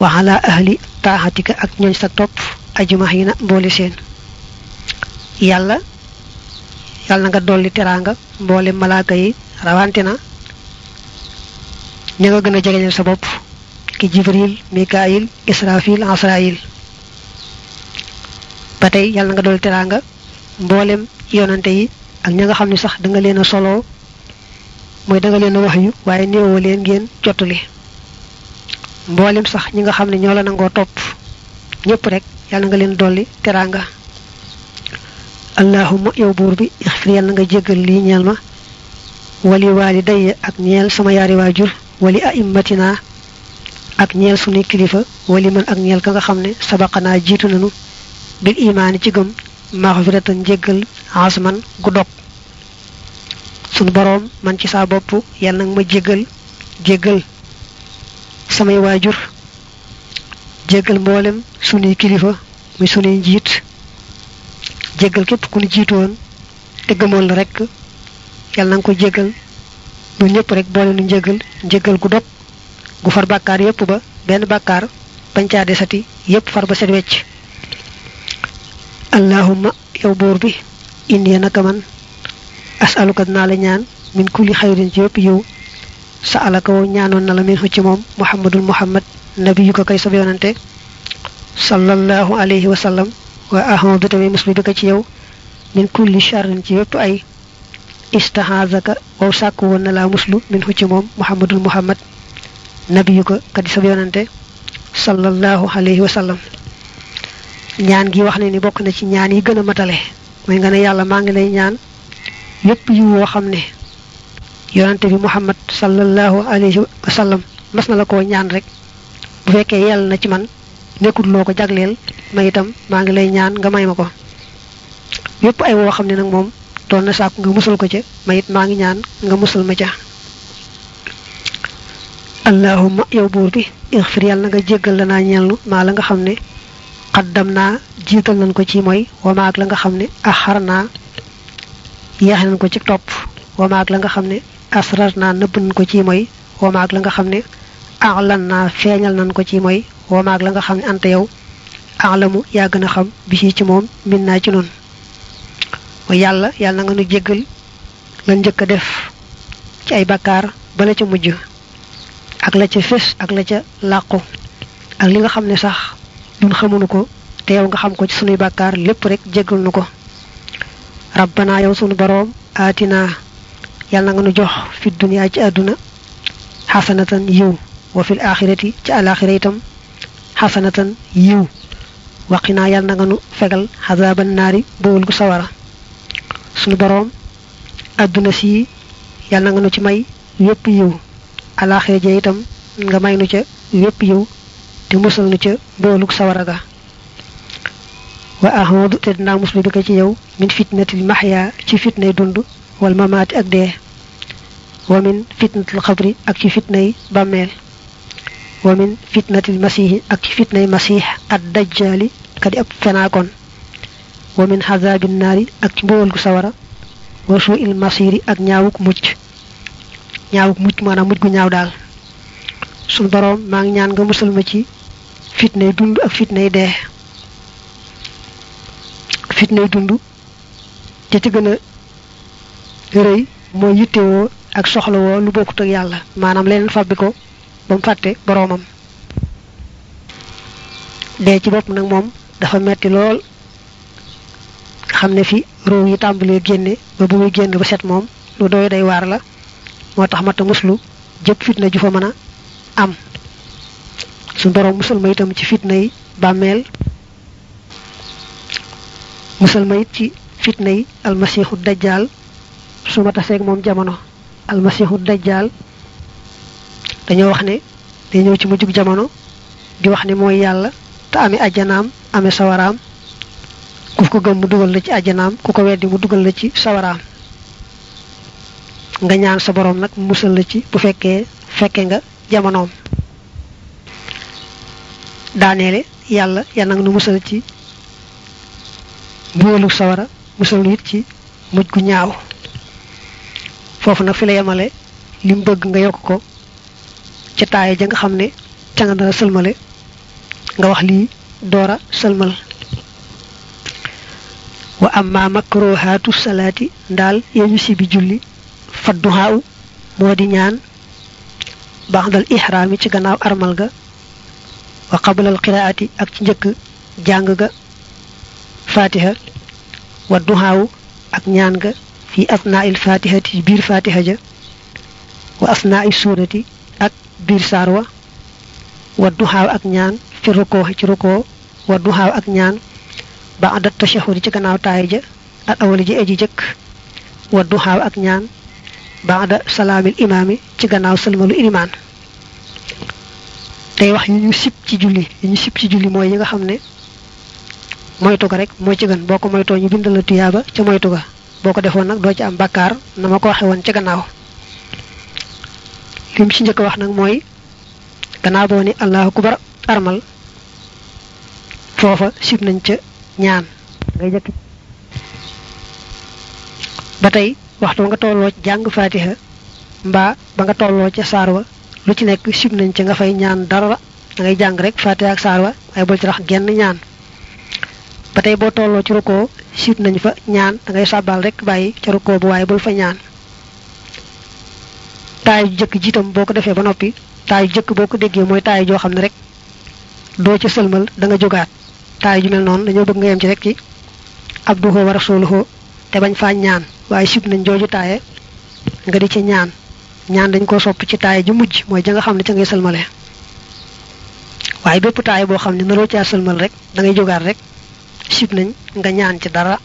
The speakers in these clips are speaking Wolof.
wa ala ahli taaxatika ak ñooñ sa topp ajmaxiina mboole seen yàlla yàlla na nga dolli teraanga mboole malaaka yi rawante na ña nga gën a jegeñal sa bopp ki jibril mikaayil israfil asrail ba tey yàlla na nga dolli teraanga mboolem yonante yi ak ña nga xam ne sax da nga leen a soloo mooy da nga leen a wax yu waaye néewoo leen ngeen jottali mboolem sax ñi nga xam ne ñoo la nangoo topp ñëpp rek yàlla nga leen dolli teraanga allahumma yow buur bi ixfir yàlla nga jéggal lii ñeel ma wali waalidayya ak ñeel sama yaari waajur wali aimmatina ak ñeel sunuy kilifa wali man ak ñeel ka nga xam ne sabaqanaa jiitu nanu bil imaani ci gëm maxfiratan njéggal asman gu dog sunu boroom man ci saa bopp yàlla nag ma jéggal jéggal samay waajur jéggal mboolem sunuy kilifa muy sunuy njiit jéggal képp ku ñu jiitu woon te gëmoon la rek yàlla na nga ko jéggal ñun ñëpp rek boole nu njéggal njéggal gu dog gu far bàkkaar yépp ba benn bàkkaar bañ caa desati yépp far ba set wecc allahumma yow buur bi indi naka man asaluka dinaa la ñaan min kulli xayrin ci yépp yow sa alaka woo ñaanoon na la min ci moom muhammadul muhammad nabiyu ko kay sab yonante sallallahu alayhi wa sallam wa ahmadu tamit musli bi ko ci yow min kulli sharrin ci yépp ay istahazaka waw sàkku woon na laa muslu min ci moom muhammadul muhammad nabiyu ko kadi sab yonante sallallahu alayhi wa sallam ñaan gi wax ne ni bokk na ci ñaan yi gën a matale mooy nga ne yàlla maa ngi lay ñaan yépp yi woo xam ne yonante bi muhammad sallallahu alayhi wa sallam mas na la koo ñaan rek bu fekkee yàlla na ci man nekkul loo ko jagleel ma itam maa ngi lay ñaan nga may ma ko yépp ay woo xam ne nag moom doon na sàkku nga musal ko ca ma it maa ngi ñaan nga musal ma ca allahumma yow buur bi ixfir yàlla na nga jéggal la naa ñelnu maa la nga xam ne xaddam naa jiital nañ ko ci mooy wamaag la nga xam ne axar naa yeexe nañ ko ci topp wamaag la nga xam ne asrar naa nëbb nañ ko ci mooy wamaag la nga xam ne axlan naa feeñal nañ ko ci mooy wamaag la nga xam ne anta yow axlamu yaa gën a xam bisi ci moom min naa ci noonu mooy yàlla yàlla na nga nu jéggal lan njëkk a def ci ay bakkaar bala ca mujj ak la ca fés ak la ca làqu ak li nga xam ne sax ñun xamuñu ko te yow nga xam ko ci sunuy bàkkaar lépp rek jéggal nu ko rabbana yow sunu boroom aatina yàlla na nga nu jox fi duniyaa ci àdduna xasanatan yiw wa fil axirati ci alaxira itam xasanatan yiw waqinaa yàlla na nga nu fegal xazaban naari bowul gu sawara sunu boroom àdduna si yàlla na nga nu ci may yépp yiw alaxira ja itam nga may nu ca yépp yiw te musal nu ca mboolug sawara ga wa ahmadu te dinaa muslu bi ko ci yow min fitnatil maxya ci fitnay dund wal mamaati ak dee wa min fitnatil xabri ak ci fitnay bàmmeel wa min fitnatil masihi ak ci fitnay masih ad dajjali kadi ab fenaakoon wa min xazabin naari ak ci mboolug sawara wa suu il masiri ak ñaawuk mucc ñaawuk mucc maanaam mucc gu ñaaw daal suñu boroom maa ngi ñaan nga musal ma ci fitnay dund ak fitnay dee fitnay dund te ci gën a rëy mooy yittewoo ak soxlawoo lu bokkut ak yàlla maanaam leneen fabbi ko ba mu fàtte boroomam dee ci bopp nag moom dafa metti lool xam ne fi róow yi tàmbalee génne ba bu muy génn ba set moom lu doy day waar la moo tax mata muslu jëpp fitna ju fa mën a am su borom musal ma itam ci fitna yi bàmmeel musal ma it ci fitna yi almasiixu dajjaal su ma taseeg moom jamono almasiixu dajjaal dañoo wax ne day ñëw ci mujjug jamono di wax ne mooy yàlla te amee ajjanaam amee sawaraam ku ko gëm mu dugal la ci ajjanaam ku ko weddi mu dugal la ci sawaraam nga ñaan sa borom nag musal la ci bu fekkee fekke nga jamonoom daaneele yàlla yàlla nga nu musal ci mbugalu sawara musal nu it ci mujj gu ñaaw foofu nag fi la yemale li mu bëgg nga yokk ko ca taaye ja nga xam ne ca nga dara sëlmale nga wax lii doora sëlmal wa amma makruhaatu salaati ndaal yeñu si bi julli fadduhaaw moo di ñaan baxdal ihraami ci gannaaw armal ga wa qablal qiraati ak ci njëkk jàng ga fatiha wa duhaaw ak ñaan ga fi asnaa'il fatihati ci biir fatiha ja wa asnaa'i suurati ak biir saar wa wa duhaaw ak ñaan fi rukoo ci rukoo wa duhaaw ak ñaan ba'da tashahhud ci gannaaw taay ja al awali ji aji jëkk wa duhaaw ak ñaan ba'da salaamil imaami ci gannaaw sëlmalu ilimaan tey wax yi ñu sib ci julli yi ñu sib ci julli mooy yi nga xam ne moytu ga rek moo ci gën boo ko moytoo ñu bindal la tuyaaba ca moytu ga boo ko defoon nag doo ci am bakkaar na ma ko waxe woon ca gannaaw lim ci njëkk wax nag mooy gannaaw boo ni allahu akbar armal foofa sib nañ ca ñaan ngay jëkk ba tey waxtu nga tolloo ci jàng fatiha mbaa ba nga tolloo ca saar wa lu ci nekk sib nañ ca nga fay ñaan dara da ngay jàng rek fatiha ak saar wa waaye bul ci rax genn ñaan ba tey boo tolloo ci rukkoo sib nañ fa ñaan da ngay sàbbaal rek bàyyi ca rukkoo bu waaye bul fa ñaan taay ju jëkk jiitam boo ko defee ba noppi taay ju jëkk boo ko déggee mooy taay joo xam ne rek doo ca sëlmal da nga jógaat taay ju mel noonu dañoo bëgg nga yem ci rek ci abduhu wa rasuluhu te bañ faa ñaan waaye sib nañ jooju taaye nga di ci ñaan ñaan dañ ko sopp ci taaye ju mujj mooy ja nga xam ne ca ngay sëlmale waaye bépp taaye boo xam ne naroo caa sëlmal rek da ngay jógaat rek sib nañ nga ñaan ci dara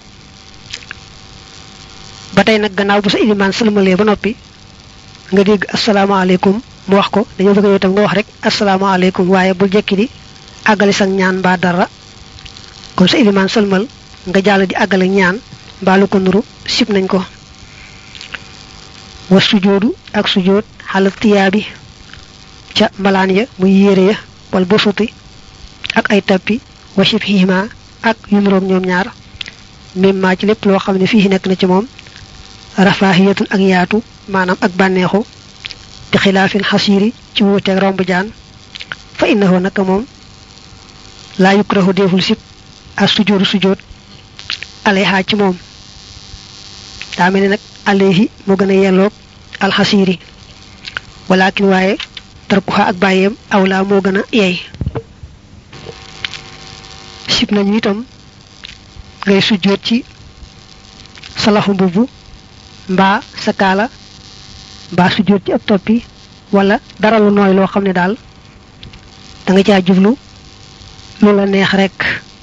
ba tey nag gannaaw bu sa ilimaan sëlmalee ba noppi nga dégg asalaamaaleykum mu wax ko dañoo bëgg yow tam nga wax rek asalaamaaleykum waaye bul jekki di àggale sa ñaan mbaa dara kon sa ilimaan sëlmal nga jàll di àggale ñaan mbaa lu ko nuru sib nañ ko wa sujoodu ak sujood xala tiyaabi ca mbalaan ya muy yére ya wal bosuti ak ay tappi wa shibhihima ak yu nuroog ñoom ñaar mimma ci lépp loo xam ne fii nekk na ci moom rafaahiyatun ak yaatu maanaam ak bànneexu bi xilaafil xasiiri ci wuuteeg romb jaan fa innahu naka moom laa yukrahu deful sib ak sujoodu sujood alayha ci moom daa mel ni nag alayhi moo gën a yelloog alxasiiri walakin waaye tarkuha ak bàyyeem awlaa moo gën a yey sib nañu itam ngay sujjóot ci sa lafu mbubb mbaa sa kaala mbaa sujjóot ci ab toppi wala dara lu nooy loo xam ne daal da nga caa jublu lu la neex rek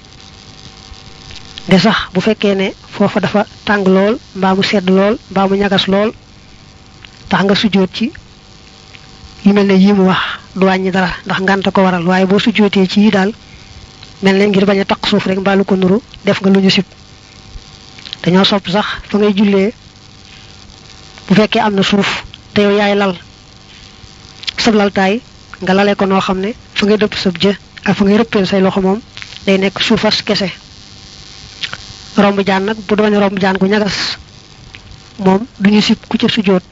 de sax bu fekkee ne foofa dafa tàng lool mbaa mu sedd lool mbaa mu ñagas lool tax nga sujjóot ci yu mel ne yii mu wax du wàññi dara ndax ngànta ko waral waaye boo sujjóotee ci yi daal mel ne ngir bañ a taq suuf rek mbaa lu ko nuru def nga lu ñu sib dañoo sopp sax fa ngay jullee bu fekkee am na suuf te yow yaay lal sab laltaay nga lale ko noo xam ne fa ngay dëpp sab jë ak fa ngay rëppeel say loxo moom day nekk suufas kese romb jaan nag bu doone romb jaan gu ñagas moom duñu sib ku ca sujjóot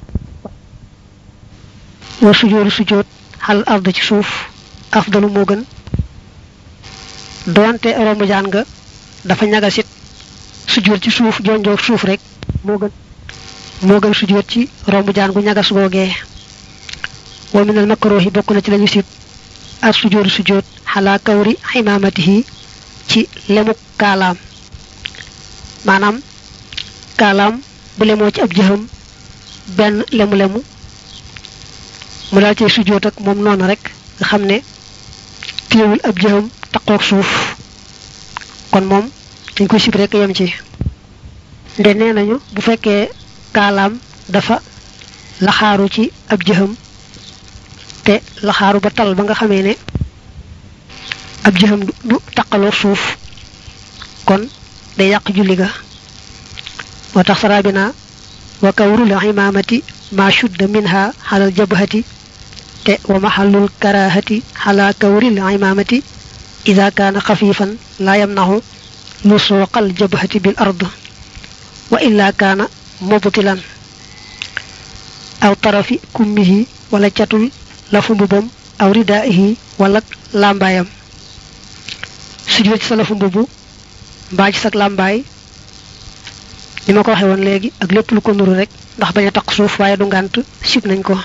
war sujjóotu sujjóot xal ard ci suuf afdalu moo gën doonte romb jaan nga dafa ñagasit sujjóot ci suuf jonjoog suuf rek moo gën moo gën sujjóot ci romb jaan gu ñagas googee wa minal makruhi bokk na ci lañu sib ak sujjóotu sujjóot xalaa kawri ximaamatihi ci lemu kaalaam maanaam kaalaam bu lemoo ci ab jëxam benn lemu-lemu mu daal cee sujjóot ak moom noonu rek nga xam ne téewul ab jëxam taqoog suuf kon moom dañ koy sib rek yem ci nde nee nañu bu fekkee kaalaam dafa laxaaru ci ab jëxam te laxaaru ba tal ba nga xamee ne ab jëxam du taqaloo suuf kon day yàq julli ga moo tax sarabina wa kawrul imaamati ma shudda minha xalal jabhati te wa maxallul karahati xala kawril imaamati ida kaana xafifan laa yamnaxu lusuuqal jabhati bil ard wa illa kaana mubtilan aw tarafi kummihi wala catul lafu mbubam aw ridaihi wala lambaayam sujjóot ci sa lafu mbubb mbaa ci sa làmbaay ni ma ko waxee woon léegi ak lépp lu ko nuru rek ndax bañ a taq suuf waaye du ngànt sib nañ ko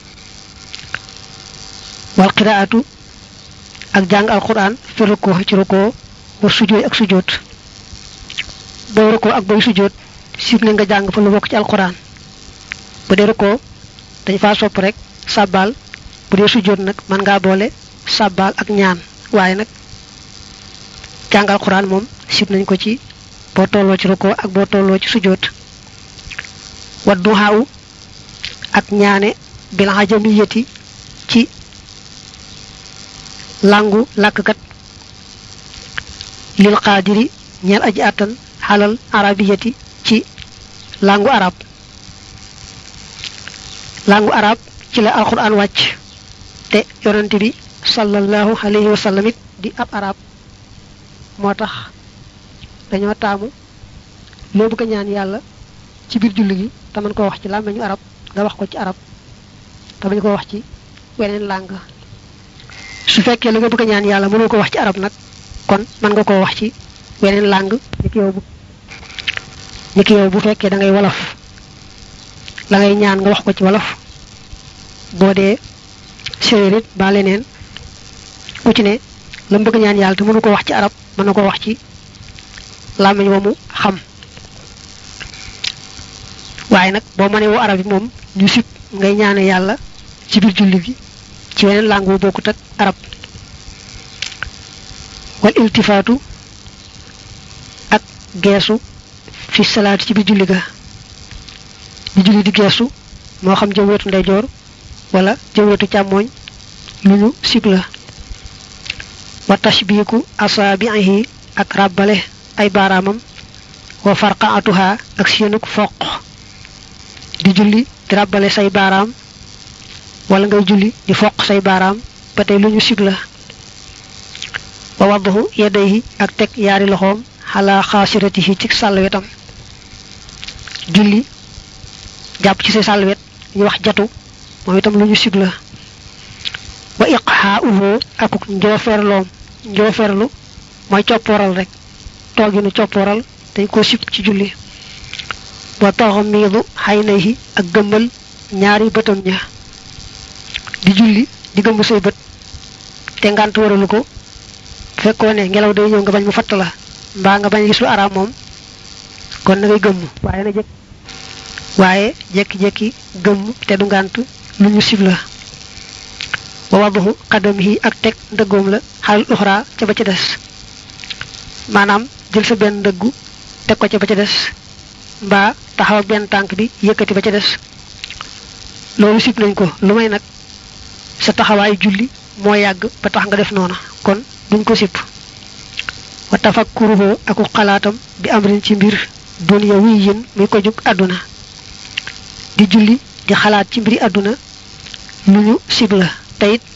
wal qiraatu ak jàng alquran fi rukkoo ci rukkoo war sujjóot ak sujjóot booy rukkoo ak booy sujjóot sib nañ nga jàng fa lu bokk ci alquran bu dee rukkoo dañ faa sopp rek sàbbaal bu dee sujjóot nag mën ngaa boole sàbbaal ak ñaan waaye nag jàng alquran moom sib nañ ko ci boo tolloo ci rukkoo ak boo tolloo ci sujjóot wa duhaaw ak ñaane bil ajamiyati ci langu làkkkat lil qaadiri ñeel aji àttan xalal arabiyati ci langu arab langu arab ci la alquran wàcc te yonent bi sallallahu alayhi wa sallam it di ab arab moo tax dañoo taamu loo bëgg a ñaan yàlla ci biir julli gi te mën koo wax ci làmmiñu arab nga wax ko ci arab te bañ ko wax ci weneen làng su fekkee la nga bëgg a ñaan yàlla mënoo ko wax ci arab nag kon mën nga koo wax ci weneen làng niki yow bu niki yow bu fekkee da ngay wolof la ngay ñaan nga wax ko ci wolof boo dee séeréer it ba leneen ku ci ne la mu bëgg ñaan yàlla te mënu ko wax ci arab mën na ko wax ci làmmiñ wa mu xam waaye nag boo mënee woo arab yi moom ñu sib ngay ñaane yàlla ci biir julli gi ci weneen langue bu bokkut ak arab wal iltifaatu ak geesu fi salaati ci biir julli ga di julli di geesu moo xam jëm wetu ndeyjoor wala jëm wetu càmmooñ lu ñu sib la wa tashbiiku asaabihi ak ràbbale ay baaraamam wa farqaatuha ak seenuk foq di julli di ràbbale say baaraam wala ngay julli di foq say baaraam ba tey lu ñu sib la wa waddahu yadayhi ak teg yaari loxoom xalaa xaasiratihi ci sàllwetam julli jàpp ci say sàllwet ñu wax jatu moom itam lu ñu sib la wa iqxaauhu akuk njoofeerloom njoofeerlu mooy coppooral rek tooginu coppooral dañ ko sib ci julli wa taxamiidu xaynayhi ak gëmmal ñaari bëtam ña di julli di gëmm say bët te ngànt waralu ko fekkoo ne ngelaw day ñëw nga bañ mu fatt la mbaa nga bañ gis lu araam moom kon na ngay gëmm waaye na jekk waaye jekki-jekki gëmm te du ngànt lu ñu sib la wa wadahu qadamihi ak teg ndëggoom la xalal uxra ca ba ca des maanaam jël sa benn ndëggu teg ko ca ba ca des mbaa taxaw ak benn tànk bi yëkkati ba ca des loolu sib nañ ko lu may nag sa taxawaayu julli moo yàgg ba tax nga def noona kon duñ ko sib wa tafakkuruhu aku xalaatam bi amrin ci mbir dunya wiy yén muy ko jug àdduna di julli di xalaat ci mbiri àdduna lu ñu sib la te it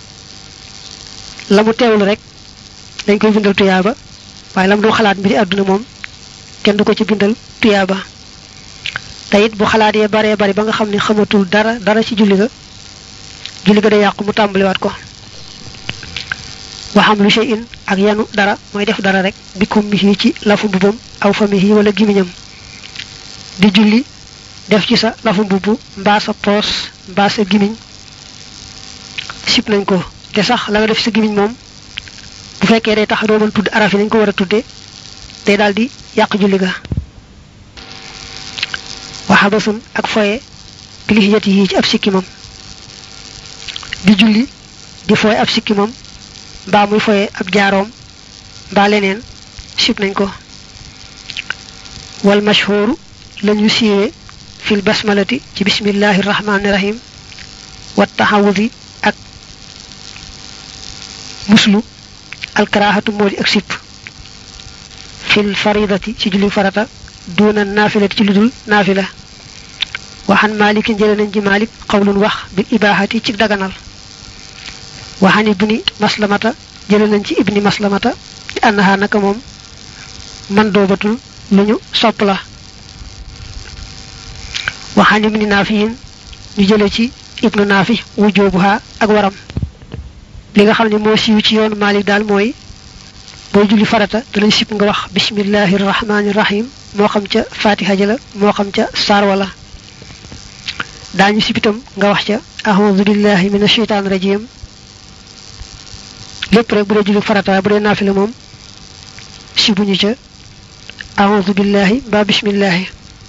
la mu teewlu rek dañ koy bindal tuyaaba waaye la mu du xalaat mbiri àdduna moom kenn du ko ci bindal tuyaaba te it bu xalaat yee baree bari ba nga xam ne xamatul dara dara ci julli ga julli ga day yàqu mu tàmbaliwaat ko waxam lu shay'in ak yanu dara mooy def dara rek bi kummihi ci lafu mbubam aw famihi wala gimiñam di julli def ci sa lafu mbubb mbaa sa poos mbaa sa gimiñ sib nañ ko te sax la nga def sa gimiñ moom bu fekkee day tax doo mën tudd araf yi nañ ko war a tudde day daal di yàq julli ga waxabasun ak foye bilihiyati yi ci ab sikkimam di julli di foye ab sikkimam mbaa muy foye ab jaaroom mbaa leneen sib nañ ko wal mashhuru lañu siiwe fil basmalati ci bismillahi rahmani rahim wa taxawudi ak muslu alkarahatu moo di ak sipp fil faridati ci julli farata duna naafilati ci ludul naafila waxan malikin jële nañ ci malik xawlun wax bil ibahati ci daganal waxan ibni maslamata jële nañ ci ibni maslamata di annaha naka moom man doobatul lu ñu sopp la waxan ibni naafiyin ñu jële ci ibnu naafi wujoobuha ak waram li nga xam ne moo siiw ci yoonu malik daal mooy booy julli farata danañ sib nga wax bismillahi rahmaani rahim moo xam ca fatiha ja la moo xam ca saar wala daañu sib itam nga wax ca ahoudu billahi min asheytaan rajim lépp rek bu dee julli farata bu dee naafila moom sibuñu ca ahoudu billahi mbaa bismillahi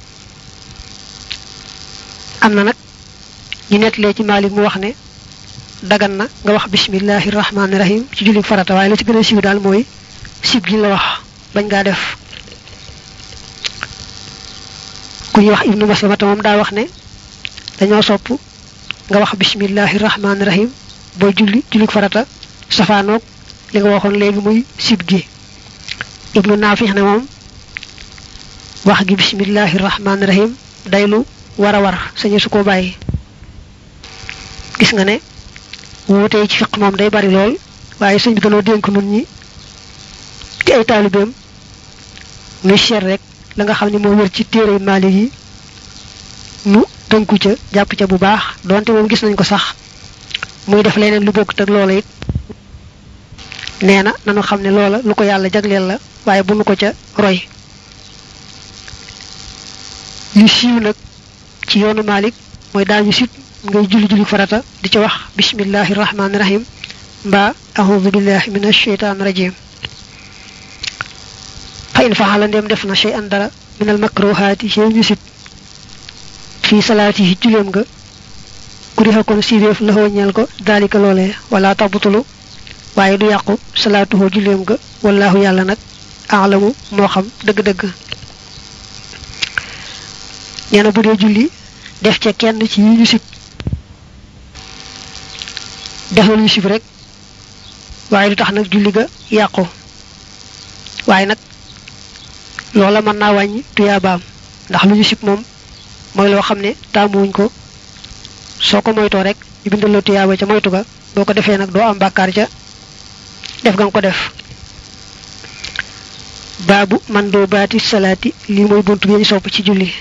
am na nag ñu nettalee ci Maalik mu wax ne dagan na nga wax bismillahi rahmaani rahim ci julli farata waaye la ci gën a siiw daal mooy sib gi la wax bañ ngaa def ku ñuy wax ibnu maslamata moom daa wax ne dañoo sopp nga wax bismillahi rahmaani rahim booy julli julli farata safaanoog li nga waxoon léegi muy sib gi ibnu naafix ne moom wax gi bismillahi rahmaani rahim day lu war a war sañu su ko bàyyi gis nga ne wuutee ci fiq moom day bari lool waaye sëñ bi danoo dénk nun ñi di ay taalibeem muy seet rek la nga xam ne moo wér ci téere Maalik yi nu tënku ca jàpp ca bu baax donte moom gis nañ ko sax muy def leneen lu bokkut ak loola it nee na nanu xam ne loola lu ko yàlla jagleel la waaye bu nu ko ca roy li siiw nag ci yoonu Maalik mooy daañu sit ngay julli julli farata di ci wax bismillahi rahmaani rahim mbaa ahoudu billahi min asheytaan rajim fa in faxala ndem def na shay an dara min al makruhaati ci ñu sit fii salaati yi julleem nga kuriha kon siréef la ñeel ko daalika loolee wala tabutulu waaye du yàqu salaatuhoo julleem nga wallahu yàlla nag alamu moo xam dëgg-dëgg nee na bu dee julli def ca kenn ci yi ñu sib def na lu ñu sib rek waaye du tax nag julli ga yàqu waaye nag loola mën naa wàññi tuyaabaam ndax lu ñu sib moom mooy loo xam ne taamuwuñ ko soo ko moytoo rek ñu bindal la tuyaaba ca moytu ga boo ko defee nag doo am bàkkaar ca def ga nga ko def baabu man doo baati salaati lii mooy bunt bi ñu sopp ci julli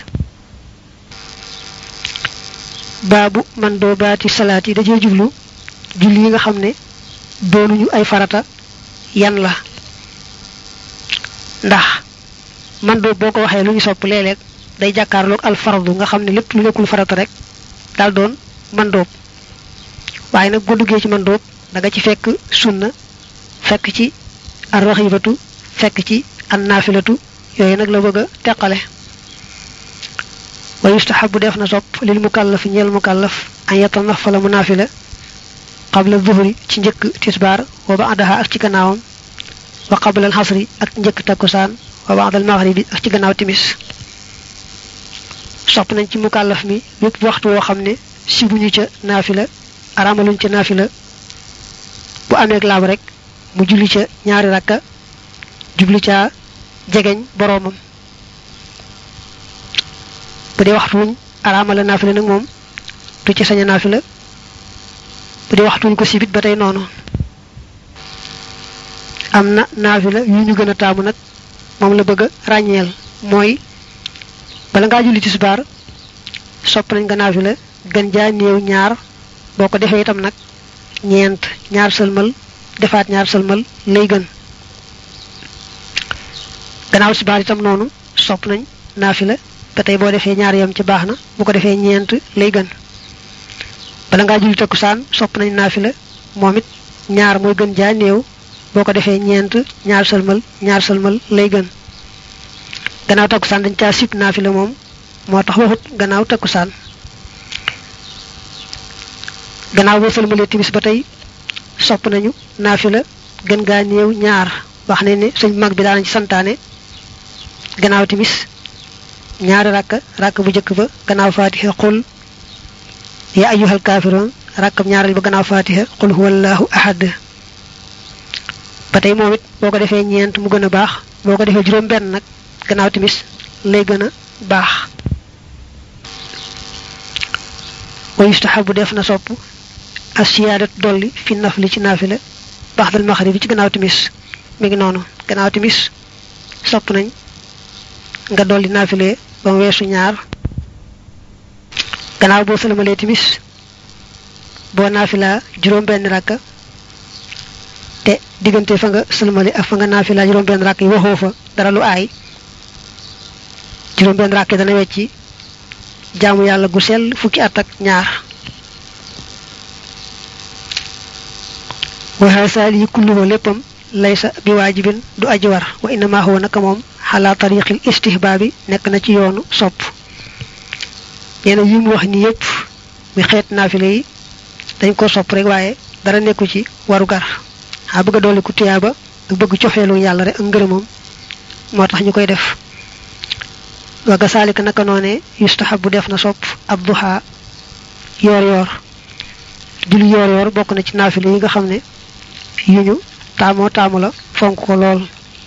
baabu man doo baati salaati dajee jublu julli yi nga xam ne doonuñu ay farata yan la ndax man doo boo ko waxee lu ñu sopp léeg-léeg day jàkkaarloog al fardu nga xam ne lépp lu nekkul farata rek daal doon man doob waaye nag boo duggee ci man doob da nga ci fekk sunna fekk ci ar raxibatu fekk ci an naafilatu yooyu nag la bëgg a teqale wa yustahabu def na sopp lil mukallaf ñeel mukallaf an yatanafala mu naafila qabla zuhri ci njëkk tisbaar wa ba'daha ak ci gannaawam wa qabla al xasri ak njëkk takkusaan wa ba'da al maghribi ak ci gannaaw timis sopp nañ ci mukallaf mi yépp waxtu woo xam ne sibuñu ca naafila araamaluñ ca naafila bu amee laab rek mu julli ca ñaari rakka jubli ca jegeñ boroomam bu dee waxtu wuñ araamala naafila nag moom du ci sañ a naafila bu dee waxtu wuñ ko sibit ba tey noonu am na naafila yu ñu gën a taamu nag moom la bëgg a ràññeel mooy bala ngaa julli tisbaar sopp nañ nga naafila gën jaa néew ñaar boo ko defee itam nag ñeent ñaar sëlmal defaat ñaar sëlmal lay gën gannaaw tisbaar itam noonu sopp nañ naafila ba tey boo defee ñaar yam ci baax na bu ko defee ñeent lay gën bala ngaa julli takkusaan sopp nañ naafila moom it ñaar mooy gën jaa néew boo ko defee ñeent ñaar sëlmal ñaar sëlmal lay gën gannaaw takkusaan dañ caa sib naafila moom moo tax waxut gannaaw takkusaan gannaaw boo sëlmalee timis ba tey sopp nañu naafila gën gaa néew ñaar wax ne ne sëñ mag bi daanañ ci santaane gannaaw timis ñaari rakka rakk bu njëkk ba gannaaw fatiha qul ya ayyuhal kaafiroon rakkab ñaareel ba gannaaw fatiha qul huwallahu ahad ba tey moom it boo ko defee ñeent mu gën a baax boo ko defee juróom benn nag gannaaw timis lay gën a baax wa yustahabu def na sopp asiyaadat dolli fi nafli ci naafila baxdal maxrib bi ci gannaaw timis mi ngi noonu gannaaw timis sopp nañ nga dolli naafile ba mu weesu ñaar gannaaw boo sëlmalee timis boo naafila juróom benn rakka te diggante fa nga sëlmali ak fa nga naafila juróom benn rakk yi waxoo fa dara lu aay juróom benn rakk yi dana wecci jaamu yàlla gu sell fukki at ak ñaar waxa saali yi kulluhu léppam laysa bi waajibin du aji war wa innama huwa naka moom xalaa tariqil istihbaabi nekk na ci yoonu sopp ñeena yi mu wax ni yépp mi xeet naafila yi dañ ko sopp rek waaye dara nekku ci waru gar xaa bëgg a dolli ku tiyaaba ak bëgg cofeelu yàlla rek ak ngërëmam moo tax ñu koy def waga saalika naka noone yustahabu def na sopp ab duha yoor yoor julli yoor yoor bokk na ci naafila yi nga xam ne yu ñu taamoo taamu la fonk ko lool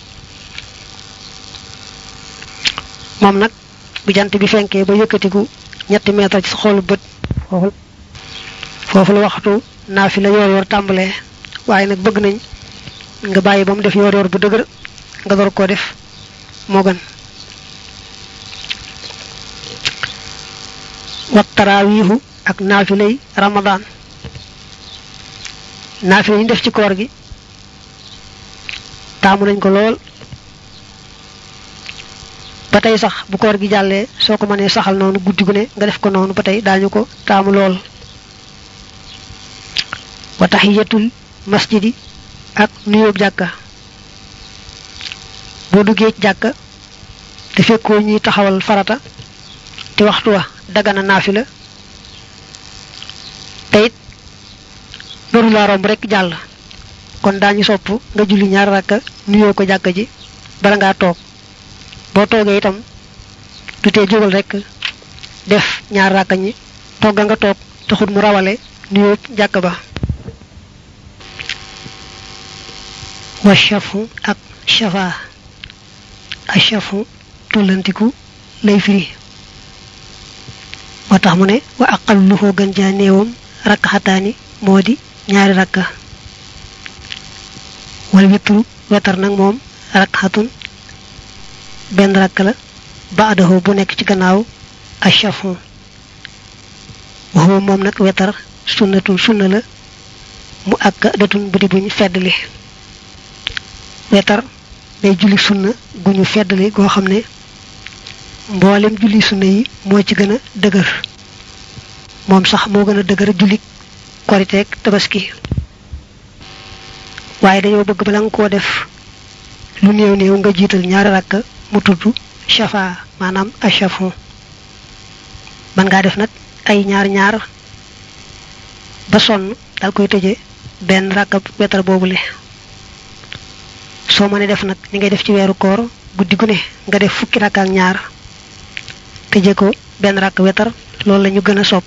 moom nag bu jant bi fenkee ba yëkkatiku ñetti meetar ci sa xoolu bët foofu foofu la waxtu naafila yoor yoor tàmbalee waaye nag bëgg nañ nga bàyyi ba mu def yoor yoor bu dëgër nga door koo def moo gën wat taraawiihu ak naafilay ramadaan naafila ñu def ci koor gi taamu nañ ko lool ba tey sax bu koor gi jàllee soo ko mënee saxal noonu guddi gu ne nga def ko noonu ba tey daañu ko taamu lool wa tahiyatul masjidi ak nuyoob jàkka boo duggee ci jàkka te fekkoo ñuy taxawal farata te waxtu wa dagana naafila te it doru laa romb rek jàll kon daañu sopp nga julli ñaar rakka nuyoo ko jàkka ji bala ngaa toog boo toogee itam du tee jógal rek def ñaar rakka ñi togga nga toog taxut mu rawale nuyoo jàkka ba wa shafu ak shafa a shafu tollantiku lay firi moo tax mu ne wa aqalluhu gën jaa néewam rakkaxataani moo di ñaari rakka wal witru wetar nag moom rakkaxatun benn rakka la baadahu bu nekk ci gannaaw ashafu waxuma moom nag wetar sunnatun sunna la mu ak datun bu di buñ feddli wetar day julli sunna gu ñu feddli goo xam ne mboolem julli sunna yi moo ci gën a dëgër moom sax moo gën a dëgër julli koriteeg tabaski waaye dañoo bëgg bala nga koo def lu néew néew nga jiital ñaari rakk mu tudd shafa maanaam ashafu man ngaa def nag ay ñaar ñaar ba sonn dal koy tëje benn rakk wetar boobule soo mënee def nag ni ngay def ci weeru koor guddi gu ne nga def fukki rakk ak ñaar tëje ko benn rakk wetar loolu la ñu gën a sopp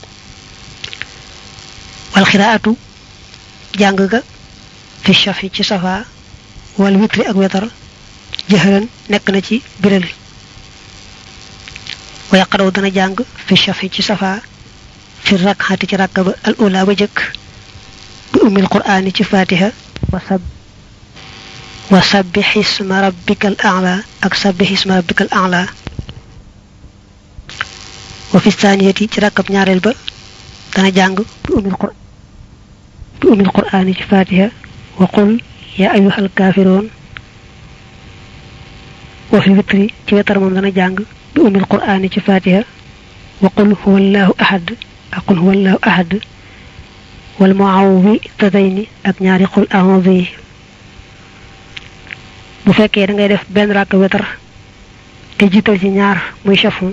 wal xiraatu jàng ga fi shafi ci safa wal witri ak wetar jëxëran nekk na ci biral wa yaqadaw dana jàng fi shafi ci safa fi rakxati ci rakka ba al ula ba jëkk bi umil qur'ani ci fatiha wa sab wa sabbih isma rabbikal a'la ak sabbih isma rabbikal a'la wa fi thaniyati ci rakkab ñaareel ba dana jàng bi umil qur'an bi umil qur'ani ci fatiha wa qul ya ayyuhal kaafiroon wa fi witri ci wetar moom dana jàng bi umil qur'ani ci fatiha wa qul huwallahu ahad ak qul huwallahu ahad wal muawwidatayni ak ñaari qul a'udhu yi bu fekkee da ngay def benn rakk wetar te jiital ci ñaar muy shafu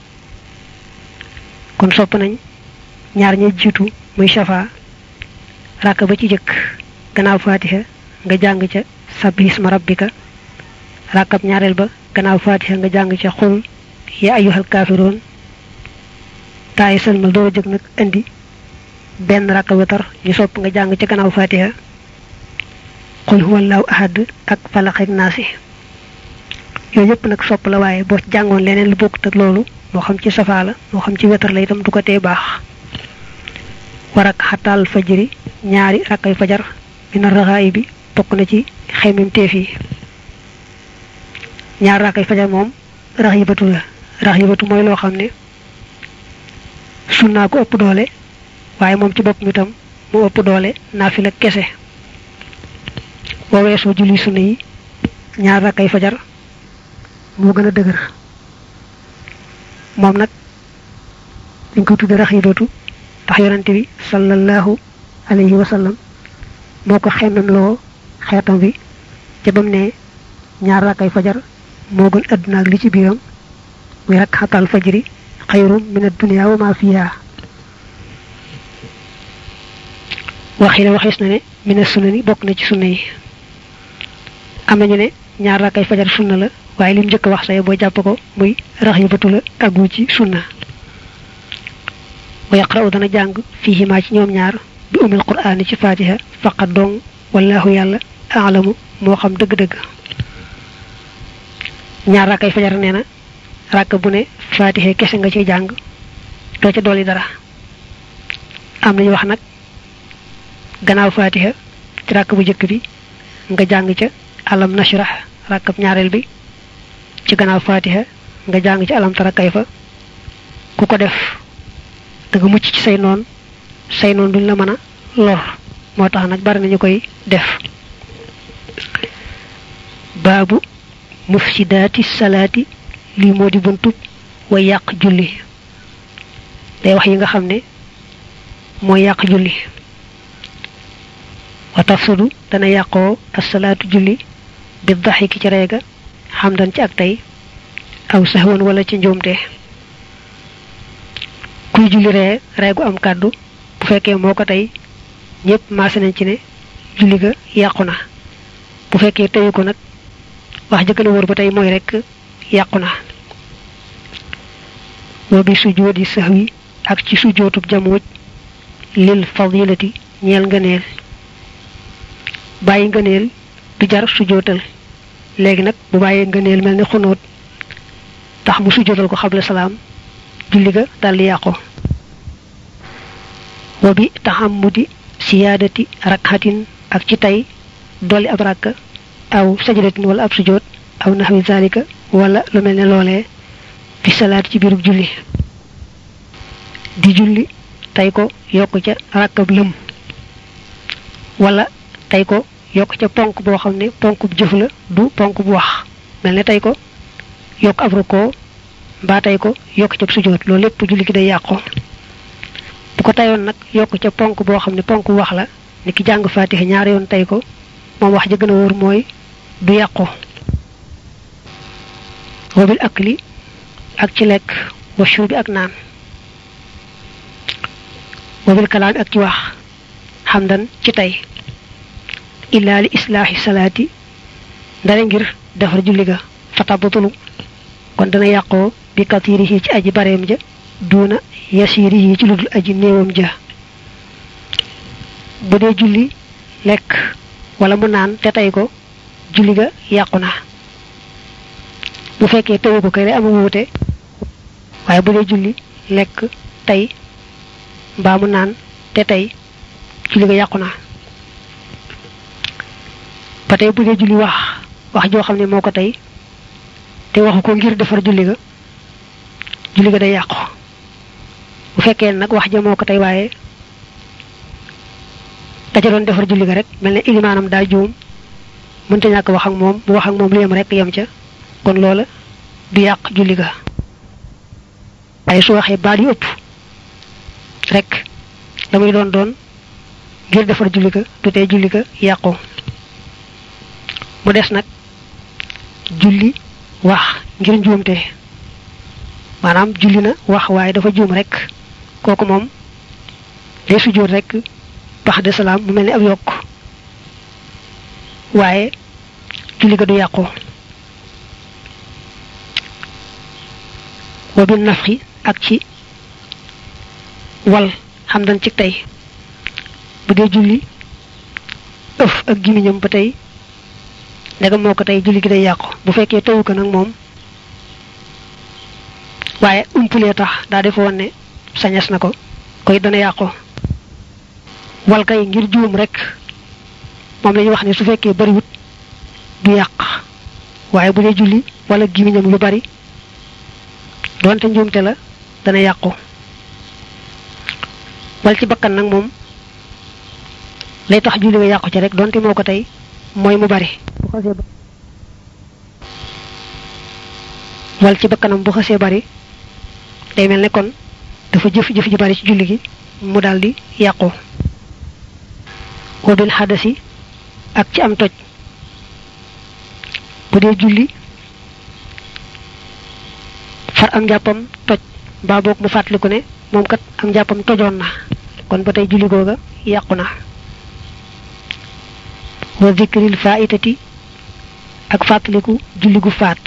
kon sopp nañ ñaar ñi jiitu muy shafa rakk ba ci jëkk gannaaw fatiha nga jàng ca sabbi isma rabbika rakkab ñaareel ba gannaaw fatiha nga jàng ca xul ya ayyuhal kaafiroon taayi sëlmal doo jëg nag indi benn rakka wetar ñu sopp nga jàng ca gannaaw fatiha xul huwallahu ahad ak falaq ak naasi yooyu yëpp nag sopp la waaye boo ci jàngoon leneen lu bokkut ak loolu moo xam ci safaa la moo xam ci wetar la itam du ko tee baax warak xataal fajri ñaari rakkay fajar mina raxaay bi bokk na ci xeymim teef yi ñaar rakkay fajar moom rax yibatu la rax yibatu mooy loo xam ne sunnaa ko ëpp doole waaye moom ci bopp mi tam mu ëpp doole naafila kese boo weesoo julli sunna yi ñaar rakkay fajar moo gën a dëgër moom nag dañ ko tudde raxibatu tax yonante bi sallallahu alayhi wa sallam moo ko xemmem loo xeetam bi ca bam ne ñaar rakkay fajar moo gën àdduna ak li ci biiram muy rakk xatal fajri xayrum min ad-dunya wa ma fiha waxi ne waxees na ne mina sunna ni bokk na ci sunna yi am nañu ne ñaar rakkay fajar sunna la waaye lim njëkk wax say boo jàpp ko muy rax yi batu la aggu ci sunna wa yaqra'u dana jàng fiihimaa ci ñoom ñaar bi umil qur'aani ci fatiha faqat dong wallahu yàlla aalamu moo xam dëgg-dëgg ñaar rakkay fajar nee na rakk bu ne fatiha kese nga ciy jàng doo ca dolli dara am nañu wax nag gannaaw fatiha ci rakk bu njëkk bi nga jàng ca alam nashrah rakkab ñaareel bi ci gannaaw fatiha nga jàng ci alam tara kayfa ku ko def da nga mucc ci say noon say noon duñ la mën a lor moo tax nag bari nañu koy def baabu mufsidaati salaati lii moo di buntub way yàq julli day wax yi nga xam ne mooy yàq julli wa tafsudu dana yàqoo asalaatu julli bi daxiki ci reega xamdan ci ak tey aw saxwan wala ci njuumte kuy julli ree reegu am kàddu bu fekkee moo ko tey ñépp maase nañ ci ne julli ga yàqu na bu fekkee teyu ko nag wax jëkkëna wóor ba tey mooy rekk yàqu na wa bi sujjóoti sahwi ak ci sujjóotub jamuuj lil fadilati ñeel ngëneel bàyyi ngëneel du jar sujjóotal léegi nag bu bàyyee ngëneel mel ni xunóot tax mu sujjóotal ko xabla salaam julli ga daldi yàqu wa bi taxamudi siyaadati rakxatin ak ci tey dolli ab rakka aw sajadatin wala ab sujjóot aw naxwi zalika wala lu mel ne loolee fi salaat ci biirub julli di julli tey ko yokk ca rakkab lëm wala tey ko yokk ca ponk boo xam ne ponk bu jëf la du ponk bu wax mel ne tey ko yokk ab rukkoo mbaa tey ko yokk ca sujjóot loolu lépp julli gi day yàqu bu ko teyoon nag yokk ca ponk boo xam ne ponk bu wax la ni ki jàng faatixa ñaari yoon tey ko moom wax ja gën a wóor mooy du yàqu wabil akli ak ci lekk wa shuubi ak naan wabil kalaami ak ci wax xamdan ci tey illaa li islaaxi salaati ndare ngir defar julli ga fatabatulu kon dana yàqoo bi katirihi ci aji bareem ja duuna yasirihi ci ludul aji néewam ja bu dee julli lekk wala mu naan te tey ko julli ga yàqu na bu fekkee teyu ko kay day ama wuute waaye bu dee julli lekk tey mbaa mu naan te tey julli ga yàqu na ba tey bu dee julli wax wax joo xam ne moo ko tey te waxu ko ngir defar julli ga julli ga day yàqu bu fekkee nag wax ja moo ko tey waaye daja doon defar julli ga rek mel ne ilimaanam daa juum mënta ñàkk wax ak moom mu wax ak moom lu yem rek yem ca kon loola du yàq julli ga waaye su waxee baat yu ëpp rek la muy doon doon ngir defar julli ga du tee julli ga yàqu mu des nag julli wax ngir njuumte maanaam julli na wax waaye dafa juum rek kooku moom day sujjóot rek bax de salaam mu mel ni ab yokk waaye julli ga du yàqu wa bi nafxi ak ci wal xam dañ ci tey bu dee julli ëf ak gimiñam ba tey ndegam moo ko tey julli gi day yàqu bu fekkee tewu ko nag moom waaye umpulee tax daa defe woon ne sañas na ko koy dana yàqu wal kay ngir juum rek moom la ñuy wax ne su fekkee bariwut du yàq waaye bu dee julli wala gimiñam lu bari doonte njuumte la dana yàqu wal ci bakkan nag moom lay tax julli nga yàqu ci rek doonte moo ko tey mooy mu bari bu xasee wal ci bakkanam bu xasee bari day mel ne kon dafa jëf jëf ji bari ci julli gi mu daldi yàqu wabil xadasi ak ci am toj bu dee julli far am njàppam toj mbaa boog mu fàttaliku ne moom kat am njàppam tojoon na kon ba tey julli googa yàqu na wa zikril faitati ak fàttaliku julli gu faat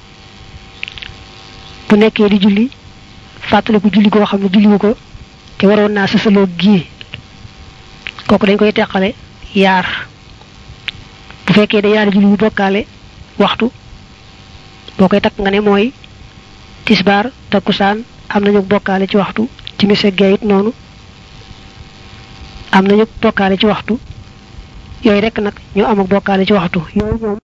bu nekkee di julli fàttaliku julli goo xam ne julliwu ko te waroon naa sësaloo gii kooku dañ koy teqale yaar bu fekkee da yaari julli yu bokkaale waxtu boo koy takk nga ne mooy tisbaar takkusaan am nañu bokkaale ci waxtu timis ak gee it noonu am nañu bokkaale ci waxtu yooyu rek nag ñu am ak bokkaale ci waxtu yooyu moom